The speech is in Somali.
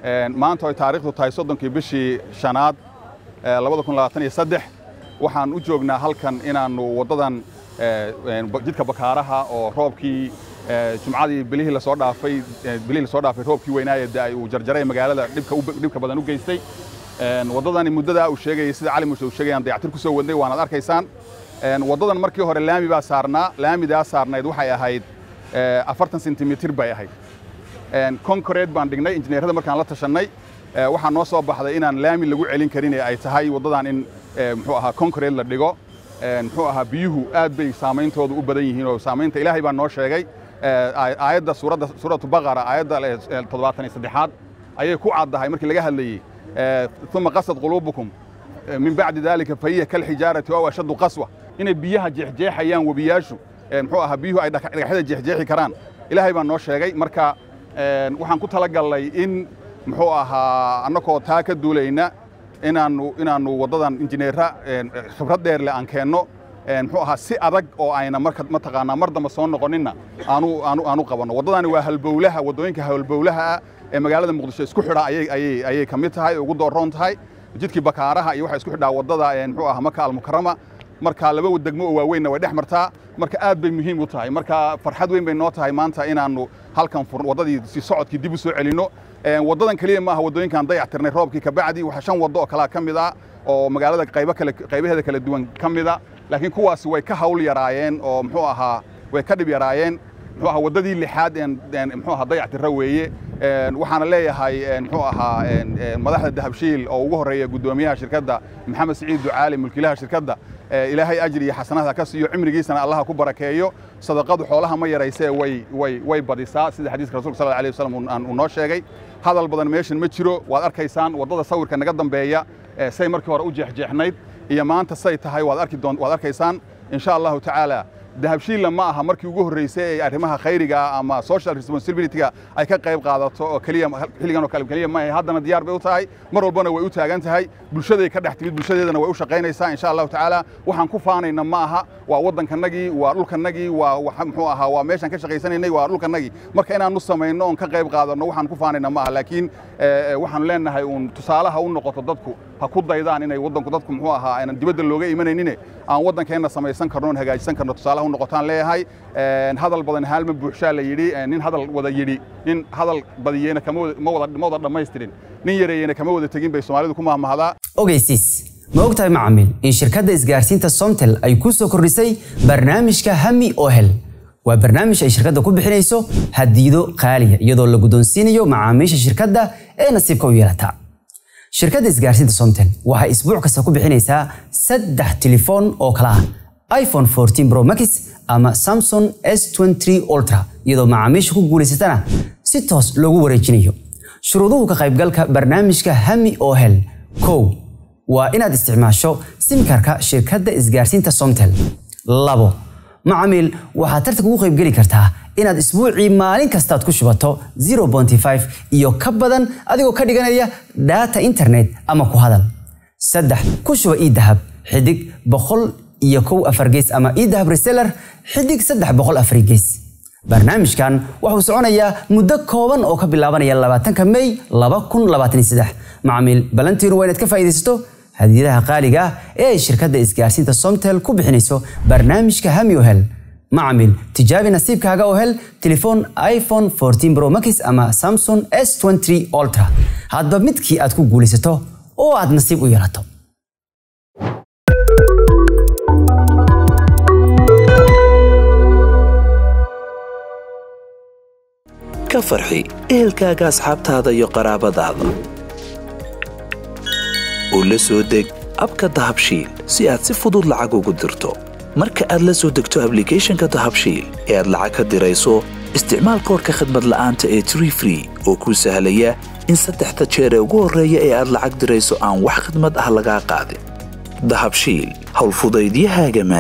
maanta ay taariikhdu tahay soddonkii bishii shanaad labada kun labaatan iyo saddex waxaan u joognaa halkan inaannu waddadan jidka bakaaraha oo roobkii jumcadii bilihii lasoo dhaafay bilihii lasoo dhaafay roobkii weynaaye da'ay uu jarjaray magaalada dhibka dhibka badan u geystay waddadani muddadaa uu sheegayay sida cali muuse uu sheegayaan dayactir ku soo wadnay waanaad arkaysaan waddadan markii hore laami baa saarnaa laamidaa saarnayd waxay ahayd afartan sentimitir bay ahayd concrete baan dhignay injineerada markaan la tashannay waxaa noo soo baxday inaan laami lagu celin karin ee ay tahay waddadan in muxuu ahaa concrete la dhigo muxuu ahaa biyuhu aad bay saameyntoodu u badan yihiin oo saamaynta ilaahay baa noo sheegay aayadda suuradda suuratu baqara aayadda toddobaatan iyo saddexaad ayay ku caddahay markii laga hadlayey uma qasad quluubukum min bacdi dalika fahiya kalxijaarati aw ashaddu qaswa inay biyaha jeexjeexayaan webiyaashu muxuu ahaa biyuhu ay dhagaxyada jeexjeexi karaan ilaahay baa noo sheegay marka waxaan ku talagallay in muxuu ahaa annagoo taa ka duulayna inaannu inaannu waddadan injineera khibrad dheer leh aan keenno muxuu ahaa si adag oo ayna marka mataqaanaa mar dambe soo noqoninna aanu aanu aanu qabanno waddadani waa halbowlaha waddooyinka halbowlaha ah ee magaalada muqdisho isku xidha ayay ayay ayay ka mid tahay ugu dooroon tahay jidkii bakaaraha iyo waxay isku xidhaa waddada muxuu ahaa maka almukarama marka laba degmo oo waaweynna way dhex martaa marka aad bay muhiim u tahay marka farxad weyn bay noo tahay maanta inaannu halkan waddadii si socodkii dib u soo celinno waddadan keliya maaha waddooyinkaan dayac tirnay roobkii kabacdi waxaa shan waddo oo kalaa ka mid ah oo magaalada qaybo kale qaybaheeda kala duwan ka mid a laakiin kuwaasi way ka hawl yaraayeen oo muxuu ahaa way ka dhib yaraayeen muxuu ahaa waddadii lixaad muxuu ahaa dayac tirra weeye waxaana leeyahay muxuu ahaa madaxda dahabshiil oo ugu horreeya guddoomiyaha shirkadda maxamed siciid ducaali mulkiilaha shirkadda ilaahay ajri iyo xasanada ka siiyo cimrigiisana allaha ku barakeeyo sadaqadu xoolaha ma yaraysee way way way badisaa sida xadiiska rasulka sal alay wasalam uu noo sheegay hadal badan meeshan ma jiro waad arkaysaan waddada sawirka naga dambeeya say markii hore u jeexjeexnayd iyo maanta say tahay waad arki doon waad arkaysaan insha allahu tacaala dahabshiilla ma aha markii ugu horreysay ee arrimaha khayriga ama social responsibilityga ay ka qayb qaadato oo keliya xilligan oo kale keliya ma haddana diyaar bay u tahay mar walbana way u taagan tahay bulshaday ka dhex timid bulshadeedana way u shaqaynaysaa insha allahu tacaala waxaan ku faanayna ma aha waa waddankanagii waa dhulkanagii waa muxuu ahaa waa meeshaan ka shaqaysanaynay waa dhulkanagii marka inaanu samayno oon ka qayb qaadanno waxaan ku faanayna ma aha laakiin waxaanu leenahay uun tusaalaha u noqoto dadku ha ku daydaan inay waddanku dadku muxuu ahaa aynan dibadda looga imanaynin aan waddankeenna samaysan karno oon hagaajisan karno tusaalaha u noqotaan leeyahay hadal badan haalma buuxshaa la yidhi nin hadal wada yidhi nin hadal badiyeyna kama wada ma wada dhammaystirin nin yareeyeyna kama wada tegin bay soomaalidu ku mahmahdaa ogeysiis ma ogtahay macaamiil in shirkadda isgaarsiinta somtel ay ku soo kordhisay barnaamijka hami oo hel waa barnaamij ay shirkadda ku bixinayso hadiido qaaliya iyadoo la guddoonsiinayo macaamiisha shirkadda ee nasiibka u yeelata shirkadda isgaarsiinta somtel waxay isbuuc kasta ku bixinaysaa saddex telefoon oo kala ah iphone 14 pro max ama samsung s23 ultra iyadoo macaamiisha ku guulaysatana si toos loogu wareejinayo shuruuduhu ka qaybgalka barnaamijka hami oo hel kow waa inaad isticmaasho simkarka shirkadda isgaarsiinta somtel labo macaamiil waxaad tartanka ugu qaybgeli kartaa inaad isbuucii maalin kastaad ku shubato 0.5 iyo ka badan adigoo ka dhiganaya data internet ama ku hadal saddex ku shuba ii dahab xidig boqol iyo kow afar gees ama ii dahab reseller xidig saddex boqol afar gees barnaamijkan wuxuu soconayaa muddo kooban oo ka bilaabanaya labaatanka may laba kun labaatan iyo saddex macaamiil balantiinu waa inaad ka faa'iidaysato hadiyadaha qaaliga ah ee ay shirkadda isgaarsiinta somtel ku bixinayso barnaamijka hami ohel macamil tijaabi nasiibkaaga oo hel telefoon iphone 14 pro max ama samsung s23 ultra hadba midkii aad ku guulaysato oo aad nasiib u yeelato ka farxi ehelkaaga asxaabtaada iyo qaraabadaada oo la soo deg abka dahabshiil si aad si fudud lacag ugu dirto marka aad la soo degto ablicathonka dahabshiil ee aad lacag ka dirayso isticmaal koorka khadmad la'aanta ee tree free oo kuu sahlaya in saddexda jeer ee ugu horreeya ee aad lacag dirayso aan wax khadmad ah lagaa qaadin dahabshiil howlfudaydiyahaaga